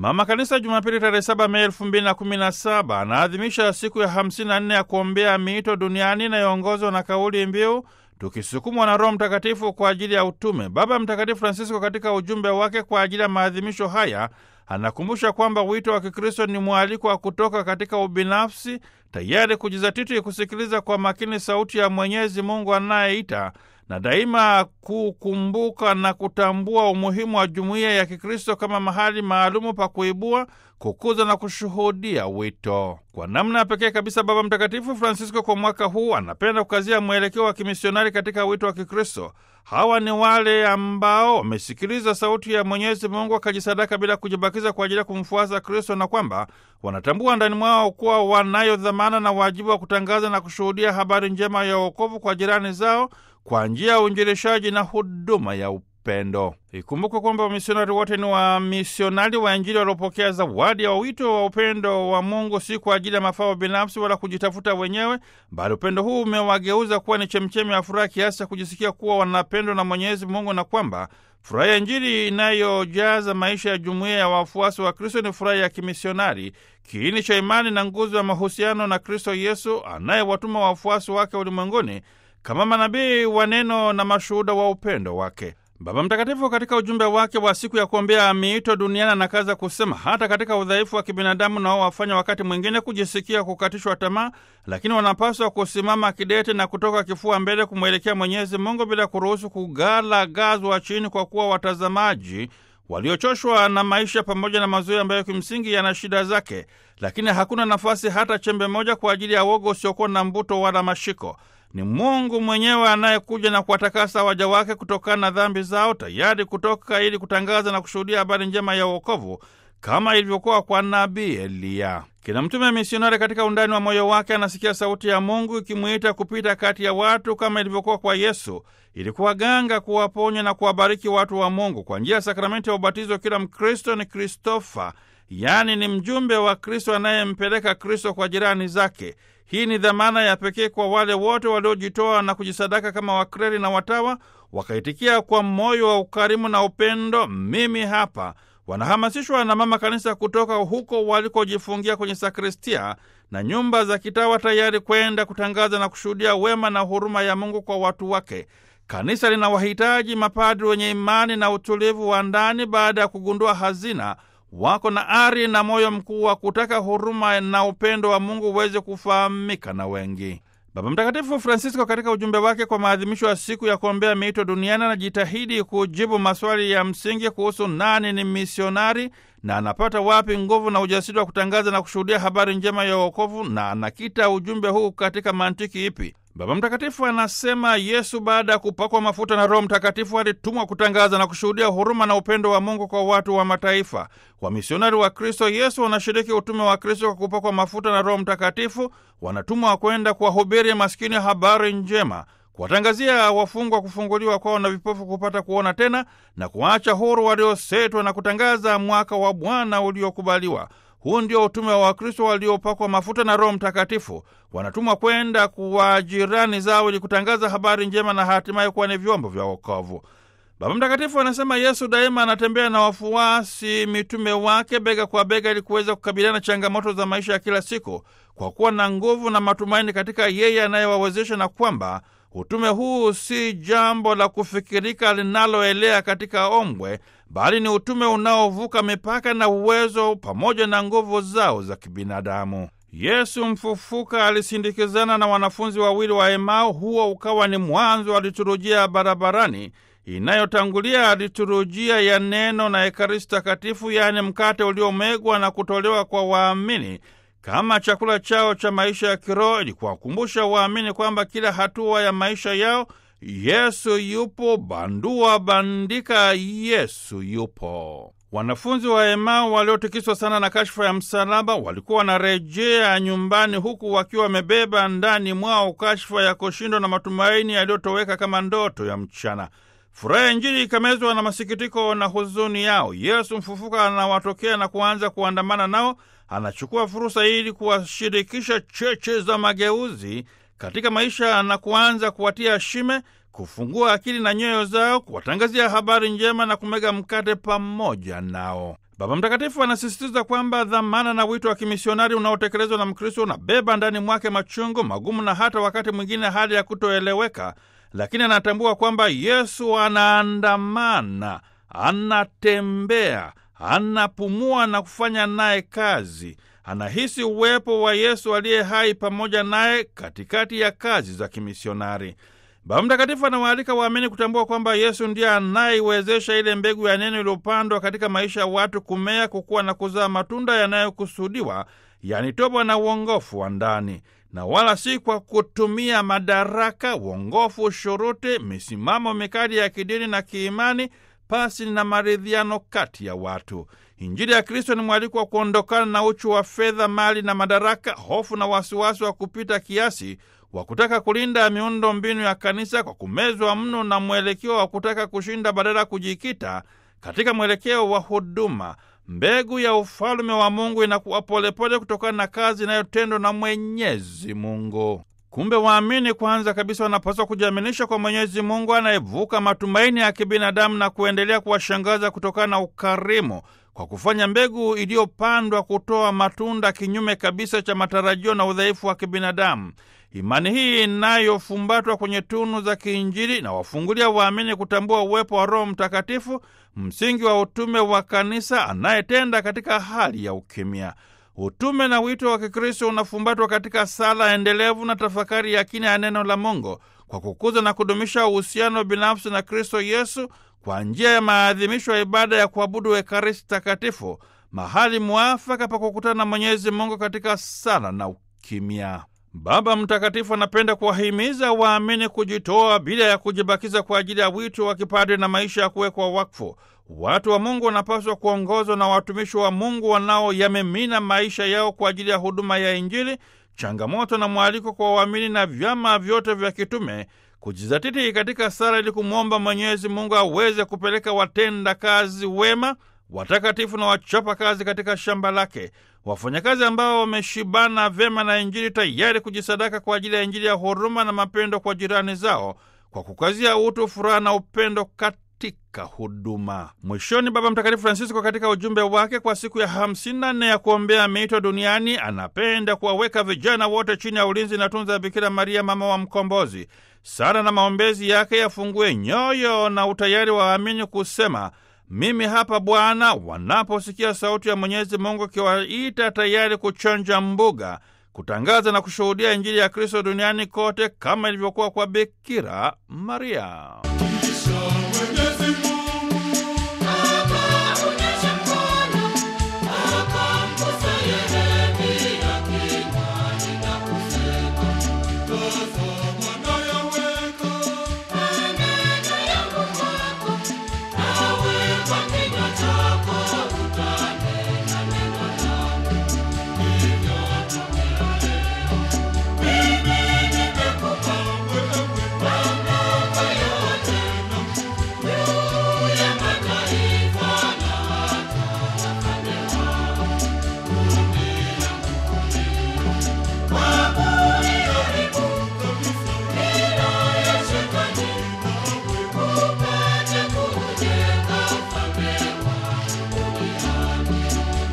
Mama Kanisa Jumapili tarehe saba Mei elfu mbili na kumi na saba anaadhimisha siku ya hamsini na nne ya kuombea miito duniani inayoongozwa na kauli mbiu tukisukumwa na Roho Mtakatifu kwa ajili ya utume. Baba Mtakatifu Francisco katika ujumbe wake kwa ajili ya maadhimisho haya anakumbusha kwamba wito wa Kikristo ni mwaliko wa kutoka katika ubinafsi, tayari kujizatiti kusikiliza kwa makini sauti ya Mwenyezi Mungu anayeita na daima kukumbuka na kutambua umuhimu wa jumuiya ya Kikristo kama mahali maalumu pa kuibua, kukuza na kushuhudia wito. Kwa namna ya pekee kabisa, Baba Mtakatifu Francisco kwa mwaka huu anapenda kukazia mwelekeo wa kimisionari katika wito wa Kikristo. Hawa ni wale ambao wamesikiliza sauti ya Mwenyezi Mungu wakajisadaka bila kujibakiza kwa ajili ya kumfuasa Kristo, na kwamba wanatambua ndani mwao kuwa wanayo dhamana na wajibu wa kutangaza na kushuhudia habari njema ya wokovu kwa jirani zao kwa njia ya uinjilishaji na huduma ya upendo. Ikumbukwe kwamba wamisionari wote ni wamisionari wa Injili waliopokea zawadi ya wito wa upendo wa Mungu, si kwa ajili ya mafao binafsi wala kujitafuta wenyewe, bali upendo huu umewageuza kuwa ni chemchemi ya furaha kiasi cha kujisikia kuwa wanapendwa na Mwenyezi Mungu, na kwamba furaha ya Injili inayojaza maisha ya jumuiya ya wafuasi wa Kristo ni furaha ya kimisionari, kiini cha imani na nguzo ya mahusiano na Kristo Yesu anayewatuma wafuasi wake ulimwenguni kama manabii wa neno na mashuhuda wa upendo wake. Baba Mtakatifu katika ujumbe wake wa siku ya kuombea miito duniani anakaza kusema, hata katika udhaifu wa kibinadamu nao wafanya wakati mwingine kujisikia kukatishwa tamaa, lakini wanapaswa kusimama kidete na kutoka kifua mbele kumwelekea Mwenyezi Mungu bila kuruhusu kugalagazwa chini kwa kuwa watazamaji waliochoshwa na maisha pamoja na mazoea ambayo kimsingi yana shida zake, lakini hakuna nafasi hata chembe moja kwa ajili ya woga usiokuwa na mbuto wala mashiko. Ni Mungu mwenyewe anayekuja na kuwatakasa waja wake kutokana na dhambi zao, tayari kutoka ili kutangaza na kushuhudia habari njema ya uokovu kama ilivyokuwa kwa nabii Eliya. Kila mtume misionari katika undani wa moyo wake anasikia sauti ya Mungu ikimwita kupita kati ya watu kama ilivyokuwa kwa Yesu, ili kuwaganga, kuwaponya na kuwabariki watu wa Mungu. Kwa njia ya sakramenti ya ubatizo, kila Mkristo ni Kristofa, yaani ni mjumbe wa Kristo anayempeleka Kristo kwa jirani zake. Hii ni dhamana ya pekee kwa wale wote waliojitoa na kujisadaka kama wakreri na watawa, wakaitikia kwa moyo wa ukarimu na upendo, mimi hapa. Wanahamasishwa na Mama Kanisa kutoka huko walikojifungia kwenye sakristia na nyumba za kitawa, tayari kwenda kutangaza na kushuhudia wema na huruma ya Mungu kwa watu wake. Kanisa linawahitaji mapadri wenye imani na utulivu wa ndani, baada ya kugundua hazina wako na ari na moyo mkuu wa kutaka huruma na upendo wa Mungu uweze kufahamika na wengi. Baba Mtakatifu Francisco katika ujumbe wake kwa maadhimisho ya siku ya kuombea miito duniani anajitahidi kujibu maswali ya msingi kuhusu nani ni misionari na anapata wapi nguvu na ujasiri wa kutangaza na kushuhudia habari njema ya wokovu, na anakita ujumbe huu katika mantiki ipi? Baba Mtakatifu anasema Yesu baada ya kupakwa mafuta na Roho Mtakatifu alitumwa kutangaza na kushuhudia huruma na upendo wa Mungu kwa watu wa mataifa. Wamisionari wa Kristo Yesu wanashiriki utume wa Kristo kwa kupakwa mafuta na Roho Mtakatifu, wanatumwa kwenda kuwahubiri maskini habari njema, kuwatangazia wafungwa kufunguliwa kwao na vipofu kupata kuona tena, na kuwaacha huru waliosetwa, na kutangaza mwaka wa Bwana uliokubaliwa. Huu ndio utume wa Wakristo waliopakwa mafuta na Roho Mtakatifu. Wanatumwa kwenda kuwa jirani zao ili kutangaza habari njema na hatimaye kuwa ni vyombo vya wokovu. Baba Mtakatifu anasema Yesu daima anatembea na wafuasi mitume wake bega kwa bega ili kuweza kukabiliana na changamoto za maisha ya kila siku kwa kuwa na nguvu na matumaini katika yeye anayewawezesha, na kwamba utume huu si jambo la kufikirika linaloelea katika ombwe bali ni utume unaovuka mipaka na uwezo pamoja na nguvu zao za kibinadamu. Yesu mfufuka alisindikizana na wanafunzi wawili wa Emau. Huo ukawa ni mwanzo wa liturujia ya barabarani inayotangulia liturujia ya neno na Ekaristi Takatifu, yaani mkate uliomegwa na kutolewa kwa waamini kama chakula chao cha maisha ya kiroho, ili kuwakumbusha waamini kwamba kila hatua ya maisha yao Yesu yupo, bandua bandika, Yesu yupo. Wanafunzi wa Emau waliotikiswa sana na kashfa ya msalaba walikuwa wanarejea nyumbani huku wakiwa wamebeba ndani mwao kashfa ya kushindwa na matumaini yaliyotoweka kama ndoto ya mchana. Furaha ya Injili ikamezwa na masikitiko na huzuni yao. Yesu mfufuka anawatokea na kuanza kuandamana nao. Anachukua fursa ili kuwashirikisha cheche za mageuzi katika maisha na kuanza kuwatia shime, kufungua akili na nyoyo zao, kuwatangazia habari njema na kumega mkate pamoja nao. Baba Mtakatifu anasisitiza kwamba dhamana na wito wa kimisionari unaotekelezwa na Mkristo unabeba ndani mwake machungu magumu na hata wakati mwingine hali ya kutoeleweka, lakini anatambua kwamba Yesu anaandamana, anatembea, anapumua na kufanya naye kazi. Anahisi uwepo wa Yesu aliye hai pamoja naye katikati ya kazi za kimisionari. Baba Mtakatifu anawaalika waamini kutambua kwamba Yesu ndiye anayeiwezesha ile mbegu ya neno iliyopandwa katika maisha ya watu kumea, kukua na kuzaa matunda yanayokusudiwa, yani toba na uongofu wa ndani, na wala si kwa kutumia madaraka, uongofu, shuruti, misimamo mikali ya kidini na kiimani, pasi na maridhiano kati ya watu. Injili ya Kristo ni mwaliko wa kuondokana na uchu wa fedha, mali na madaraka, hofu na wasiwasi wa kupita kiasi wa kutaka kulinda miundo mbinu ya kanisa kwa kumezwa mno na mwelekeo wa kutaka kushinda badala ya kujikita katika mwelekeo wa huduma. Mbegu ya ufalume wa Mungu inakuwa polepole kutokana na kazi inayotendwa na Mwenyezi Mungu. Kumbe waamini kwanza kabisa wanapaswa kujiaminisha kwa Mwenyezi Mungu anayevuka matumaini ya kibinadamu na kuendelea kuwashangaza kutokana na ukarimu kwa kufanya mbegu iliyopandwa kutoa matunda kinyume kabisa cha matarajio na udhaifu wa kibinadamu. Imani hii inayofumbatwa kwenye tunu za kiinjili na wafungulia waamini kutambua uwepo wa Roho Mtakatifu, msingi wa utume wa kanisa anayetenda katika hali ya ukimya. Utume na wito wa Kikristo unafumbatwa katika sala endelevu na tafakari ya kina ya neno la Mungu kwa kukuza na kudumisha uhusiano binafsi na Kristo Yesu kwa njia ya maadhimisho ya ibada ya kuabudu Ekaristi Takatifu, mahali mwafaka pa kukutana na Mwenyezi Mungu katika sala na ukimya. Baba Mtakatifu anapenda kuwahimiza waamini kujitoa bila ya kujibakiza kwa ajili ya wito wa kipadri na maisha ya kuwekwa wakfu. Watu wa Mungu wanapaswa kuongozwa na watumishi wa Mungu wanaoyamimina maisha yao kwa ajili ya huduma ya Injili, changamoto na mwaliko kwa waamini na vyama vyote vya kitume kujizatiti katika sala ili kumwomba Mwenyezi Mungu aweze kupeleka watenda kazi wema, watakatifu na wachapa kazi katika shamba lake, wafanyakazi ambao wameshibana vyema na Injili, tayari kujisadaka kwa ajili ya Injili ya huruma na mapendo kwa jirani zao, kwa kukazia utu, furaha na upendo katika huduma. Mwishoni, Baba Mtakatifu Francisco katika ujumbe wake kwa siku ya 54 ya kuombea miito duniani anapenda kuwaweka vijana wote chini ya ulinzi na tunza ya Bikira Maria, mama wa Mkombozi. Sala na maombezi yake yafungue nyoyo na utayari wa waamini kusema mimi hapa Bwana, wanaposikia sauti ya Mwenyezi Mungu ikiwaita tayari kuchanja mbuga, kutangaza na kushuhudia Injili ya Kristo duniani kote kama ilivyokuwa kwa Bikira Maria. Mwenyezi Mungu